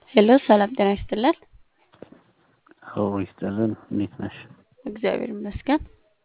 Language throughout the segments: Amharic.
ሄሎ ሰላም ጤና ይስጥልን። አዎ ይስጥልን። እንዴት ነሽ? እግዚአብሔር ይመስገን።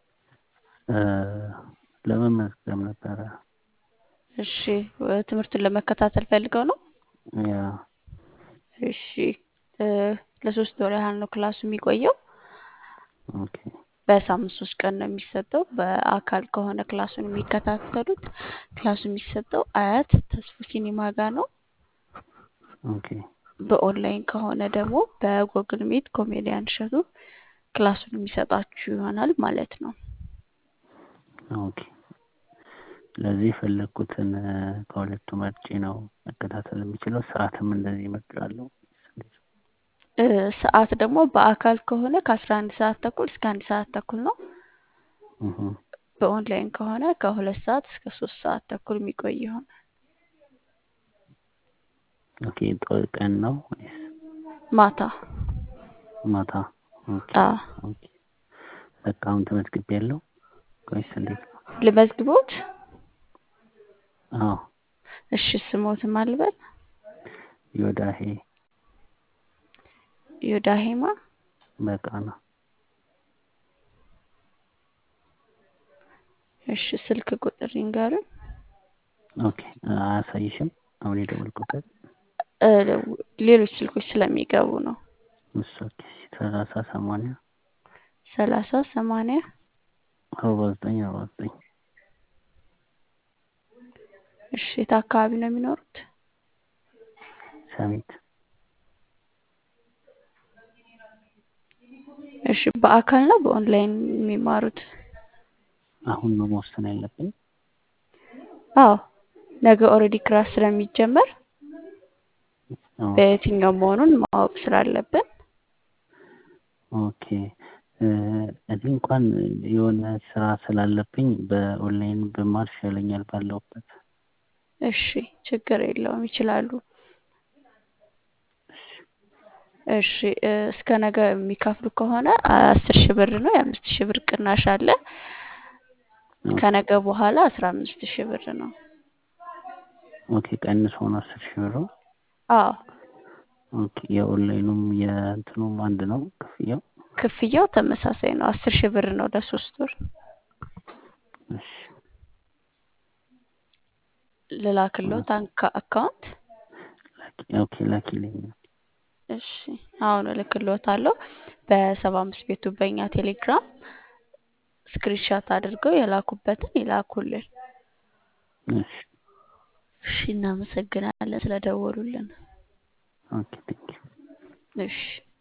ለመመዝገብ ነበረ። እሺ ትምህርቱን ለመከታተል ፈልገው ነው? ያ እሺ ለሶስት ወር ያህል ነው ክላሱ የሚቆየው። ኦኬ በሳምንት ሶስት ቀን ነው የሚሰጠው። በአካል ከሆነ ክላሱን የሚከታተሉት ክላሱ የሚሰጠው አያት ተስፉ ሲኒማ ጋር ነው። ኦኬ በኦንላይን ከሆነ ደግሞ በጎግል ሚት ኮሜዲያን እሸቱ ክላሱን የሚሰጣችሁ ይሆናል ማለት ነው። ኦኬ ስለዚህ የፈለግኩትን ከሁለቱ መርጬ ነው መከታተል የሚችለው። ሰዓትም እንደዚህ እመርጣለሁ። እ ሰዓት ደግሞ በአካል ከሆነ ከአስራ አንድ ሰዓት ተኩል እስከ አንድ ሰዓት ተኩል ነው። እህ በኦንላይን ከሆነ ከሁለት ሰዓት እስከ ሶስት ሰዓት ተኩል የሚቆይ ይሆናል። ኦኬ ጠዋት ቀን ነው ወይስ ማታ ማታ? ኦኬ አዎ ኦኬ በቃ አሁን ተመዝግቤያለሁ ወይስ እንዴት ነው? ልመዝግቦት? አዎ እሺ ስሞትም አልበል ዮዳሄ ዮዳሄማ በቃና እሺ ስልክ ቁጥር ይንገሩን። ኦኬ አያሳይሽም? አሁን የደወልኩበት እ ሌሎች ስልኮች ስለሚገቡ ነው። እሱ ኦኬ ሰላሳ ሰማንያ ሰላሳ ሰማንያ አርባ ዘጠኝ አርባ ዘጠኝ እሺ የት አካባቢ ነው የሚኖሩት? ሰሚት እሺ በአካል ነው በኦንላይን የሚማሩት? አሁን ነው መወሰን ያለብኝ? አዎ ነገ ኦልሬዲ ክላስ ስለሚጀመር ኦኬ በየትኛው መሆኑን ማወቅ ስላለብን ኦኬ እ እዚህ እንኳን የሆነ ስራ ስላለብኝ በኦንላይን ብማር ይሻለኛል ባለሁበት። እሺ ችግር የለውም ይችላሉ። እሺ እ እስከ ነገ የሚከፍሉ ከሆነ አስር ሺህ ብር ነው። የአምስት ሺህ ብር ቅናሽ አለ። ከነገ በኋላ አስራ አምስት ሺህ ብር ነው። ኦኬ ቀንሶ ነው አስር ሺህ ብሩ? አዎ ኦኬ የኦንላይኑም የእንትኑም አንድ ነው ክፍያው? ክፍያው ተመሳሳይ ነው። አስር ሺህ ብር ነው ለሶስት ወር። እሺ ልላክልዎት አንካ- አካውንት? ላኪ ኦኬ ላኪልኝ። እሺ አሁን እልክልዎታለሁ። በሰባ አምስት ቤቱ በእኛ ቴሌግራም ስክሪንሻት አድርገው የላኩበትን ይላኩልን። እሺ እሺ እናመሰግናለን ስለደወሉልን። ኦኬ ቴንኪው። እሺ